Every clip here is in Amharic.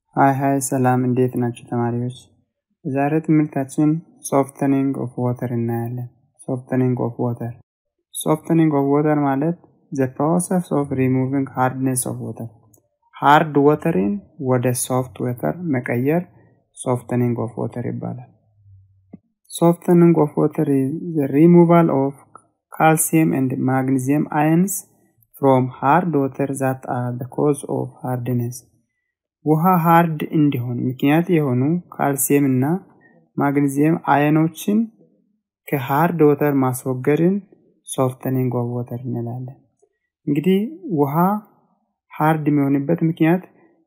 ሀይ ሀይ ሰላም እንዴት ናቸው ተማሪዎች? በዛሬ ትምህርታችን ሶፍትኒንግ ኦፍ ዋተር እናያለን። ሶፍትኒንግ ኦፍ ዋተር ሶፍትኒንግ ኦፍ ዋተር ማለት ዘ ፕሮሰስ ኦፍ ሪሙቪንግ ሃርድነስ ኦፍ ዋተር ሃርድ ወተርን ወደ ሶፍት ወተር መቀየር ሶፍትኒንግ ኦፍ ዋተር ይባላል። ሶፍትኒንግ ኦፍ ዋተር ሪሙቫል ኦፍ ካልሲየም ኤንድ ማግኒዚየም አየንስ ፍሮም ሃርድ ወተር ዛት አር ዘ ኮዝ ኦፍ ሃርድነስ ውሃ ሃርድ እንዲሆን ምክንያት የሆኑ ካልሲየም እና ማግኒዚየም አየኖችን ከሃርድ ወተር ማስወገድን ሶፍትኒንግ ኦፍ ወተር እንላለን። እንግዲህ ውሃ ሃርድ የሚሆንበት ምክንያት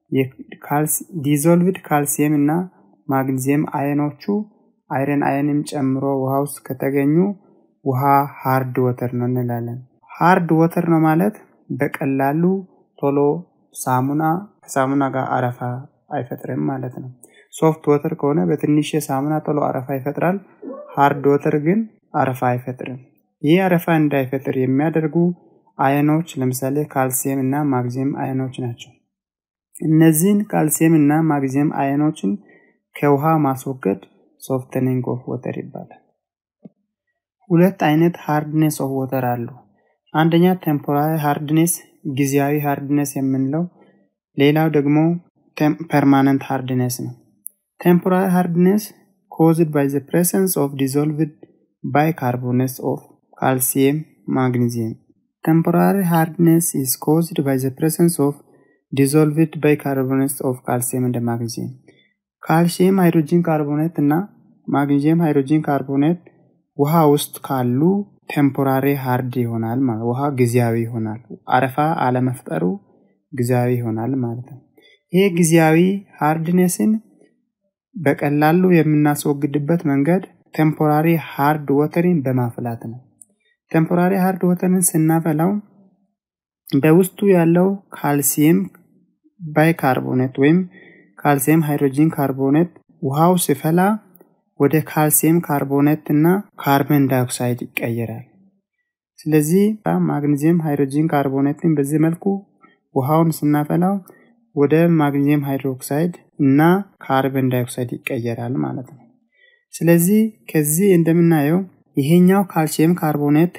ዲዞልቭድ ካልሲየም እና ማግኒዚየም አየኖቹ አይረን አየንም ጨምሮ ውሃ ውስጥ ከተገኙ ውሃ ሃርድ ወተር ነው እንላለን። ሃርድ ወተር ነው ማለት በቀላሉ ቶሎ ሳሙና ከሳሙና ጋር አረፋ አይፈጥርም ማለት ነው። ሶፍት ወተር ከሆነ በትንሽ ሳሙና ቶሎ አረፋ ይፈጥራል። ሃርድ ወተር ግን አረፋ አይፈጥርም። ይህ አረፋ እንዳይፈጥር የሚያደርጉ አየኖች ለምሳሌ ካልሲየም እና ማግኒዚየም አየኖች ናቸው። እነዚህን ካልሲየም እና ማግኒዚየም አየኖችን ከውሃ ማስወገድ ሶፍትኒንግ ኦፍ ወተር ይባላል። ሁለት አይነት ሃርድኔስ ኦፍ ወተር አሉ። አንደኛ ቴምፖራሪ ሃርድኔስ ጊዜያዊ ሃርድነስ የምንለው፣ ሌላው ደግሞ ፐርማነንት ሃርድነስ ነው። ቴምፖራሪ ሃርድነስ ኮዝድ ባይ ዘ ፕሬሰንስ ኦፍ ዲዞልቭድ ባይካርቦኔትስ ኦፍ ካልሲየም ማግኒዚየም ቴምፖራሪ ሃርድነስ ኢዝ ኮዝድ ባይ ዘ ፕሬሰንስ ኦፍ ዲዞልቭድ ባይካርቦኔትስ ኦፍ ካልሲየም እንደ ማግኒዚየም ካልሲየም ሃይድሮጂን ካርቦኔት እና ማግኒዚየም ሃይድሮጂን ካርቦኔት ውሃ ውስጥ ካሉ ቴምፖራሪ ሃርድ ይሆናል ማለት ውሃ ጊዜያዊ ይሆናል። አረፋ አለመፍጠሩ ጊዜያዊ ይሆናል ማለት ነው። ይሄ ጊዜያዊ ሃርድኔስን በቀላሉ የምናስወግድበት መንገድ ቴምፖራሪ ሃርድ ወተርን በማፍላት ነው። ቴምፖራሪ ሃርድ ወተርን ስናፈላው በውስጡ ያለው ካልሲየም ባይካርቦኔት ወይም ካልሲየም ሃይድሮጂን ካርቦኔት ውሃው ሲፈላ ወደ ካልሲየም ካርቦኔት እና ካርበን ዳይኦክሳይድ ይቀየራል። ስለዚህ ማግኒዚየም ሃይድሮጂን ካርቦኔትን በዚህ መልኩ ውሃውን ስናፈላው ወደ ማግኒዚየም ሃይድሮክሳይድ እና ካርበን ዳይኦክሳይድ ይቀየራል ማለት ነው። ስለዚህ ከዚህ እንደምናየው ይሄኛው ካልሲየም ካርቦኔት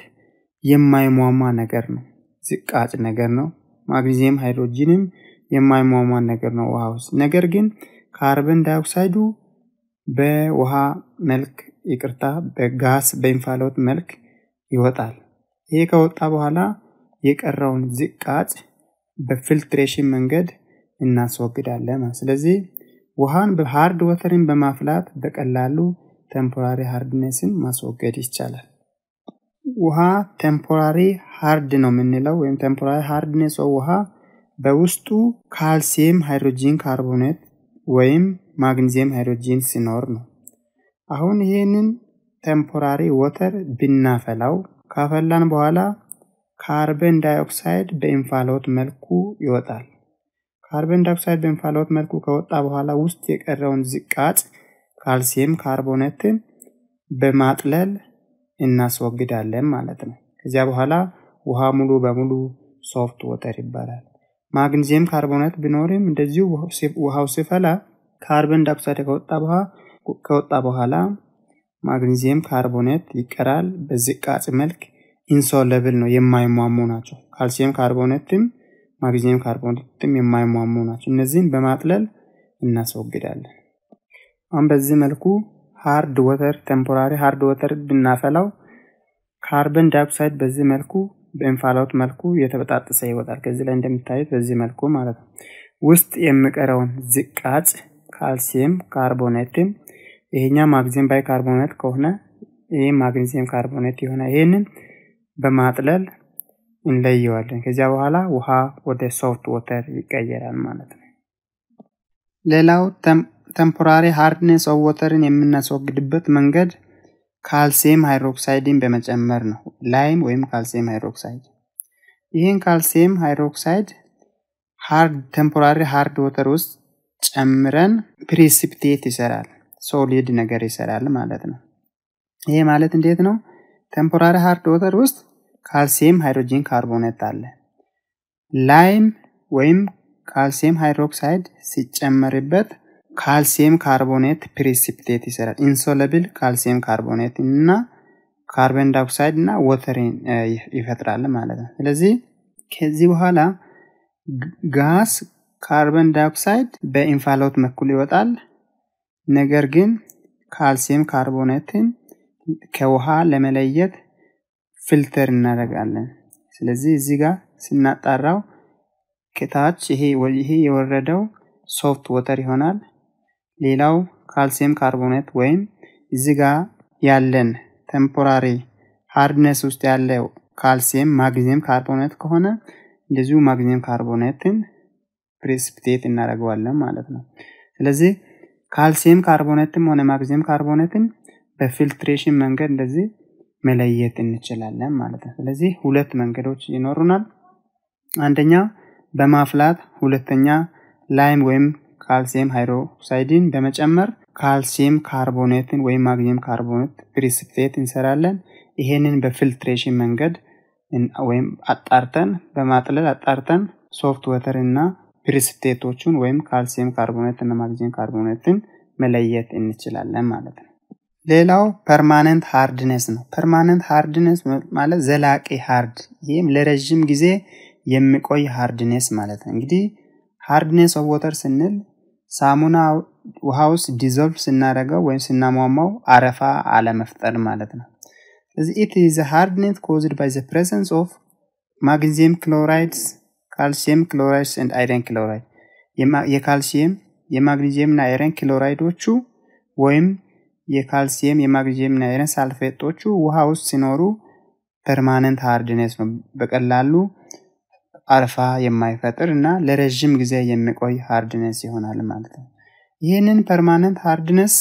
የማይሟሟ ነገር ነው፣ ዝቃጭ ነገር ነው። ማግኒዚየም ሃይድሮጂንም የማይሟሟ ነገር ነው ውሃ ውስጥ። ነገር ግን ካርበን ዳይኦክሳይዱ በውሃ መልክ ይቅርታ፣ በጋስ በእንፋሎት መልክ ይወጣል። ይሄ ከወጣ በኋላ የቀረውን ዝቃጭ በፊልትሬሽን መንገድ እናስወግዳለን። ስለዚህ ውሃን በሃርድ ወተርን በማፍላት በቀላሉ ቴምፖራሪ ሃርድነስን ማስወገድ ይቻላል። ውሃ ቴምፖራሪ ሃርድ ነው የምንለው ወይም ቴምፖራሪ ሃርድነስ ውሃ በውስጡ ካልሲየም ሃይድሮጂን ካርቦኔት ወይም ማግኒዚየም ሃይድሮጂን ሲኖር ነው። አሁን ይህንን ቴምፖራሪ ወተር ብናፈላው ካፈላን በኋላ ካርበን ዳይኦክሳይድ በእንፋሎት መልኩ ይወጣል። ካርበን ዳይኦክሳይድ በእንፋሎት መልኩ ከወጣ በኋላ ውስጥ የቀረውን ዝቃጭ ካልሲየም ካርቦኔትን በማጥለል እናስወግዳለን ማለት ነው። ከዚያ በኋላ ውሃ ሙሉ በሙሉ ሶፍት ወተር ይባላል። ማግኒዚየም ካርቦኔት ቢኖርም እንደዚሁ ውሃው ሲፈላ ካርበን ዳይኦክሳይድ ከወጣ በኋላ ማግኒዚየም ካርቦኔት ይቀራል። በዝቃጭ መልክ ኢንሶለብል ነው፣ የማይሟሙ ናቸው። ካልሲየም ካርቦኔትም ማግኒዚየም ካርቦኔትም የማይሟሙ ናቸው። እነዚህን በማጥለል እናስወግዳለን። አሁን በዚህ መልኩ ሃርድ ወተር ቴምፖራሪ ሃርድ ወተር ብናፈላው ካርበን ዳይኦክሳይድ በዚህ መልኩ በእንፋሎት መልኩ የተበጣጠሰ ይወጣል። ከዚህ ላይ እንደሚታዩት በዚህ መልኩ ማለት ነው። ውስጥ የሚቀረውን ዝቃጭ ካልሲየም ካርቦኔትም ይሄኛ ማግኒዚየም ባይ ካርቦኔት ከሆነ ይህ ማግኒዚየም ካርቦኔት የሆነ ይሄንን በማጥለል እንለየዋለን። ከዚያ በኋላ ውሃ ወደ ሶፍት ወተር ይቀየራል ማለት ነው። ሌላው ቴምፖራሪ ሃርድኔስ ኦፍ ወተርን የምናስወግድበት መንገድ ካልሲየም ሃይድሮክሳይድን በመጨመር ነው። ላይም ወይም ካልሲየም ሃይድሮክሳይድ። ይህን ካልሲየም ሃይድሮክሳይድ ሃርድ ቴምፖራሪ ሃርድ ወተር ውስጥ ጨምረን ፕሪሲፒቴት ይሰራል፣ ሶሊድ ነገር ይሰራል ማለት ነው። ይሄ ማለት እንዴት ነው? ቴምፖራሪ ሃርድ ወተር ውስጥ ካልሲየም ሃይድሮጂን ካርቦኔት አለ። ላይም ወይም ካልሲየም ሃይድሮክሳይድ ሲጨመርበት ካልሲየም ካርቦኔት ፕሪሲፒቴት ይሰራል። ኢንሶለብል ካልሲየም ካርቦኔት እና ካርበን ዳይኦክሳይድ እና ወተርን ይፈጥራል ማለት ነው። ስለዚህ ከዚህ በኋላ ጋስ ካርበን ዳይኦክሳይድ በኢንፋሎት በኩል ይወጣል። ነገር ግን ካልሲየም ካርቦኔትን ከውሃ ለመለየት ፊልተር እናደርጋለን። ስለዚህ እዚህ ጋር ስናጣራው ከታች ይሄ ይሄ የወረደው ሶፍት ወተር ይሆናል። ሌላው ካልሲየም ካርቦኔት ወይም እዚህ ጋር ያለን ቴምፖራሪ ሃርድነስ ውስጥ ያለው ካልሲየም ማግኒዚየም ካርቦኔት ከሆነ እንደዚሁ ማግኒዚየም ካርቦኔትን ፕሬሲፒቴት እናደርገዋለን ማለት ነው። ስለዚህ ካልሲየም ካርቦኔትም ሆነ ማግኒዚየም ካርቦኔትን በፊልትሬሽን መንገድ እንደዚህ መለየት እንችላለን ማለት ነው። ስለዚህ ሁለት መንገዶች ይኖሩናል። አንደኛ በማፍላት፣ ሁለተኛ ላይም ወይም ካልሲየም ሃይድሮክሳይድን በመጨመር ካልሲየም ካርቦኔትን ወይም ማግኒየም ካርቦኔት ፕሪሲፒቴት እንሰራለን። ይሄንን በፊልትሬሽን መንገድ ወይም አጣርተን በማጥለል አጣርተን ሶፍት ወተር እና ፕሪሲፒቴቶቹን ወይም ካልሲየም ካርቦኔት እና ማግኒየም ካርቦኔትን መለየት እንችላለን ማለት ነው። ሌላው ፐርማነንት ሃርድነስ ነው። ፐርማነንት ሃርድነስ ማለት ዘላቂ ሃርድ፣ ይህም ለረዥም ጊዜ የሚቆይ ሃርድነስ ማለት ነው። እንግዲህ ሃርድነስ ኦፍ ወተር ስንል ሳሙና ውሃ ውስጥ ዲዞልቭ ስናደርገው ወይም ስናሟሟው አረፋ አለመፍጠር ማለት ነው። ስለዚህ ኢት ኢዝ ሃርድኔስ ኮዝድ ባይ ዘ ፕሬዘንስ ኦፍ ማግኒዚየም ክሎራይድስ ካልሲየም ክሎራይድስ ኤንድ አይረን ክሎራይድ የካልሲየም የማግኒዚየም እና አይረን ክሎራይዶቹ ወይም የካልሲየም የማግኒዚየም እና አይረን ሳልፌቶቹ ውሃ ውስጥ ሲኖሩ ፐርማነንት ሃርድነስ ነው። በቀላሉ አረፋ የማይፈጥር እና ለረዥም ጊዜ የሚቆይ ሃርድነስ ይሆናል ማለት ነው። ይህንን ፐርማነንት ሃርድነስ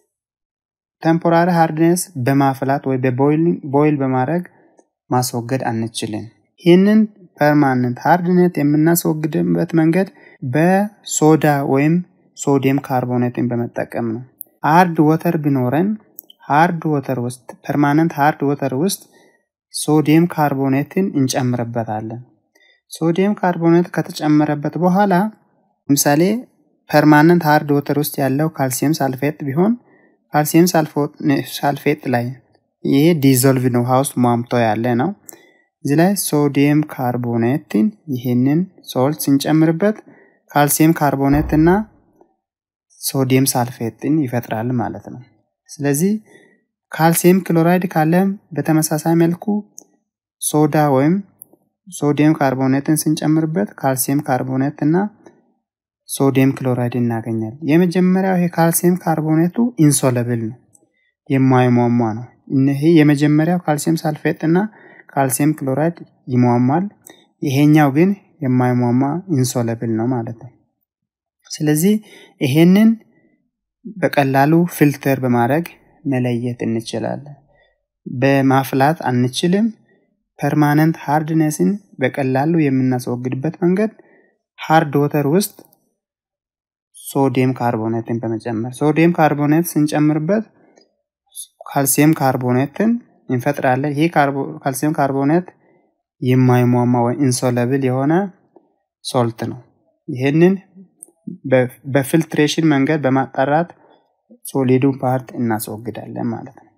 ቴምፖራሪ ሃርድነስ በማፍላት ወይ በቦይል በማድረግ ማስወገድ አንችልም። ይህንን ፐርማነንት ሃርድነት የምናስወግድበት መንገድ በሶዳ ወይም ሶዲየም ካርቦኔትን በመጠቀም ነው። ሃርድ ወተር ቢኖረን ሃርድ ወተር ውስጥ ፐርማነንት ሃርድ ወተር ውስጥ ሶዲየም ካርቦኔትን እንጨምርበታለን። ሶዲየም ካርቦኔት ከተጨመረበት በኋላ ለምሳሌ ፐርማነንት ሃርድ ወተር ውስጥ ያለው ካልሲየም ሳልፌት ቢሆን ካልሲየም ሳልፌት ላይ ይሄ ዲዞልቭ ነው፣ ውሃ ውስጥ ሟምቶ ያለ ነው። እዚህ ላይ ሶዲየም ካርቦኔትን ይህንን ሶልት ስንጨምርበት ካልሲየም ካርቦኔት እና ሶዲየም ሳልፌትን ይፈጥራል ማለት ነው። ስለዚህ ካልሲየም ክሎራይድ ካለም በተመሳሳይ መልኩ ሶዳ ወይም ሶዲየም ካርቦኔትን ስንጨምርበት ካልሲየም ካርቦኔት እና ሶዲየም ክሎራይድ እናገኛል። የመጀመሪያው ይሄ ካልሲየም ካርቦኔቱ ኢንሶለብል ነው፣ የማይሟሟ ነው። ይሄ የመጀመሪያው ካልሲየም ሳልፌት እና ካልሲየም ክሎራይድ ይሟሟል። ይሄኛው ግን የማይሟሟ ኢንሶለብል ነው ማለት ነው። ስለዚህ ይሄንን በቀላሉ ፊልተር በማድረግ መለየት እንችላለን። በማፍላት አንችልም። ፐርማነንት ሃርድነስን በቀላሉ የምናስወግድበት መንገድ ሃርድ ወተር ውስጥ ሶዲየም ካርቦኔትን በመጨመር ሶዲየም ካርቦኔት ስንጨምርበት ካልሲየም ካርቦኔትን እንፈጥራለን። ይህ ካልሲየም ካርቦኔት የማይሟማ ወይ ኢንሶለብል የሆነ ሶልት ነው። ይህንን በፊልትሬሽን መንገድ በማጣራት ሶሊዱን ፓርት እናስወግዳለን ማለት ነው።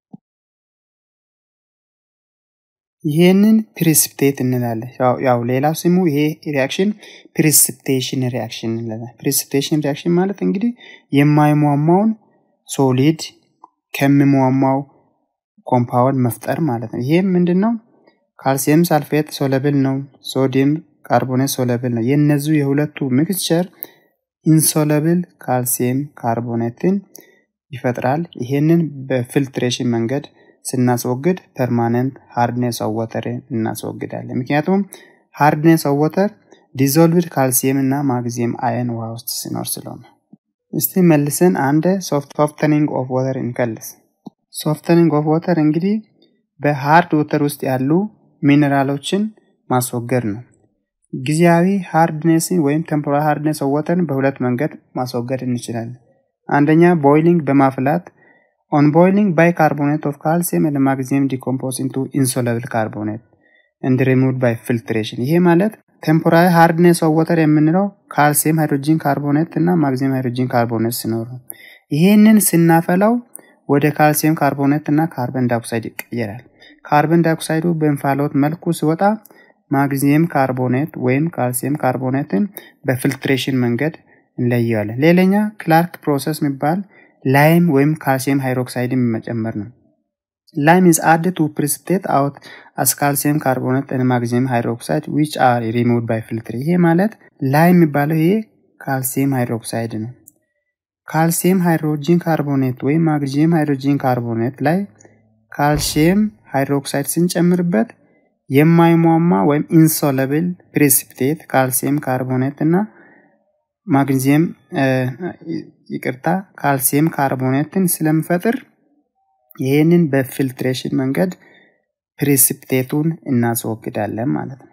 ይህንን ፕሪሲፒቴት እንላለን። ያው ሌላው ስሙ ይሄ ሪያክሽን ፕሪሲፒቴሽን ሪያክሽን እንላለን። ፕሪሲፒቴሽን ሪያክሽን ማለት እንግዲህ የማይሟሟውን ሶሊድ ከሚሟሟው ኮምፓውንድ መፍጠር ማለት ነው። ይሄም ምንድን ነው? ካልሲየም ሳልፌት ሶለብል ነው። ሶዲየም ካርቦኔት ሶለብል ነው። የእነዚሁ የሁለቱ ሚክስቸር ኢንሶለብል ካልሲየም ካርቦኔትን ይፈጥራል። ይሄንን በፊልትሬሽን መንገድ ስናስወግድ ፐርማነንት ሃርድኔስ ኦፍ ወተር እናስወግዳለን። ምክንያቱም ሃርድኔስ ኦፍ ወተር ዲዞልቭድ ካልሲየም እና ማግኒዚየም አየን ውሃ ውስጥ ሲኖር ስለሆነ። እስቲ መልሰን አንድ ሶፍተኒንግ ኦፍ ወተር እንከልስ። ሶፍተኒንግ ኦፍ ወተር እንግዲህ በሃርድ ወተር ውስጥ ያሉ ሚኔራሎችን ማስወገድ ነው። ጊዜያዊ ሃርድኔስን ወይም ቴምፖራሪ ሃርድኔስ ኦፍ ወተርን በሁለት መንገድ ማስወገድ እንችላለን። አንደኛ ቦይሊንግ በማፍላት ኦን ቦይሊንግ ባይካርቦኔት ኦፍ ካልሲየም እና ማግኒዚየም ዲኮምፖዝ ኢንቱ ኢንሶለብል ካርቦኔት እንድ ሪሙቭድ ባይ ፊልትሬሽን። ይሄ ማለት ቴምፖራሪ ሃርድኔስ ኦፍ ወተር የምንለው ካልሲየም ሃይድሮጂን ካርቦኔት እና ማግኒዚየም ሃይድሮጂን ካርቦኔት ሲኖሩ ይህንን ስናፈላው ወደ ካልሲየም ካርቦኔት እና ካርበን ዳይኦክሳይድ ይቀየራል። ካርበን ዳይኦክሳይዱ በእንፋሎት መልኩ ሲወጣ ማግኒዚየም ካርቦኔት ወይም ካልሲየም ካርቦኔትን በፊልትሬሽን መንገድ እንለየዋለን። ሌላኛ ክላርክ ፕሮሰስ የሚባል ላይም ወይም ካልሲየም ሃይድሮክሳይድን መጨመር ነው። ላይም is added to precipitate out as calcium carbonate and magnesium hydroxide which are removed by filter። ይሄ ማለት ላይም የሚባለው ይሄ ካልሲየም ሃይድሮክሳይድ ነው። ካልሲየም ሃይድሮጂን ካርቦኔት ወይም ማግኒዚየም ሃይድሮጂን ካርቦኔት ላይ ካልሲየም ሃይድሮክሳይድ ስንጨምርበት የማይሟማ ወይም ኢንሶለብል ፕሬሲፒቴት ካልሲየም ካርቦኔት እና ማግኒዚየም ይቅርታ ካልሲየም ካርቦኔትን ስለምፈጥር ይህንን በፊልትሬሽን መንገድ ፕሬሲፒቴቱን እናስወግዳለን ማለት ነው።